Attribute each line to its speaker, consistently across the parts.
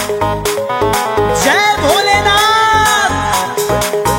Speaker 1: जय भोलेनाथ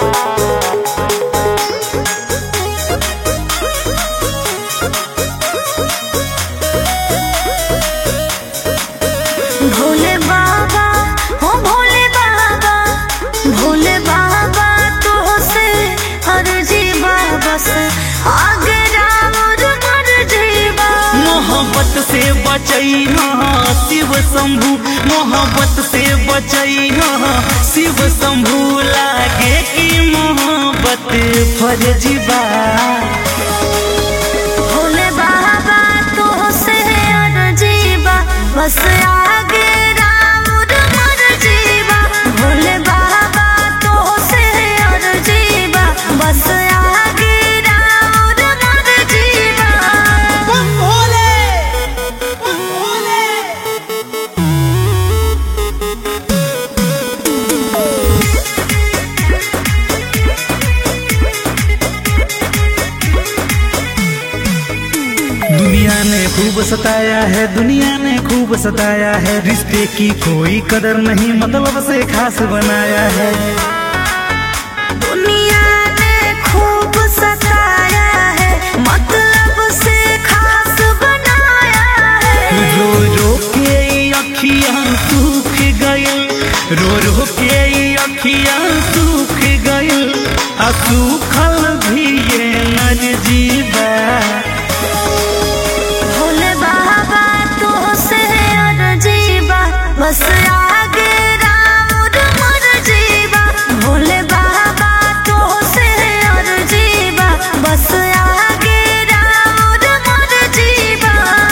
Speaker 2: भोले बाबा हो भोले बाबा भोले बाबा तो से हर जीवा बस आगे राम और मर जीवा
Speaker 1: मोहब्बत से बचैना शिव शंभु मोहब्बत से बचैना शिव शंभु लागे की मोहब्बत फर्जीबा
Speaker 2: भोले बाबा तो से हर जीवा बस आगे राम और मर जीवा भोले बाबा तो से हर जीवा बस आगे राम और मर जीवा
Speaker 1: भोले भोले दुनिया ने खूब सताया है दुनिया ने खूब सताया है रिश्ते की कोई कदर नहीं मतलब से खास बनाया है
Speaker 2: दुनिया ने खूब सताया है मतलब से खास बनाया है
Speaker 1: रो रो के ई अखियां सूख गइल रो रो के ई अखियां सूख गइल आ सूखल भी ये नर जीवा
Speaker 2: भोले बाबा तो से और जीवा बस आगे राम और मर जीवा भोले बाबा तो से और जीवा बस आगे राम और मर जीवा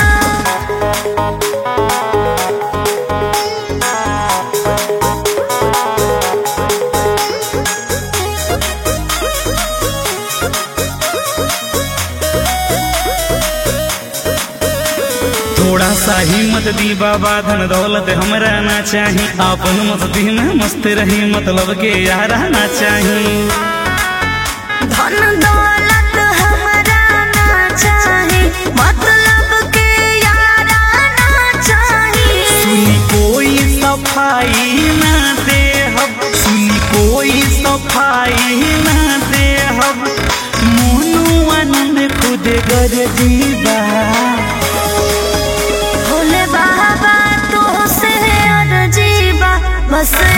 Speaker 1: थोड़ा सा हिम्मत दी बाबा धन दौलत हमरा ना चाही अपन मस्ती में मस्त रही मतलब के यार ना चाही
Speaker 2: धन दौलत हमरा ना चाही मतलब के यारा ना चाही
Speaker 1: सुनी कोई सफाई ना दे हब सुनी कोई सफाई ना दे हब मोनू आनंद खुद गर जीवा
Speaker 2: भोले बाबा तो से और जीवा बस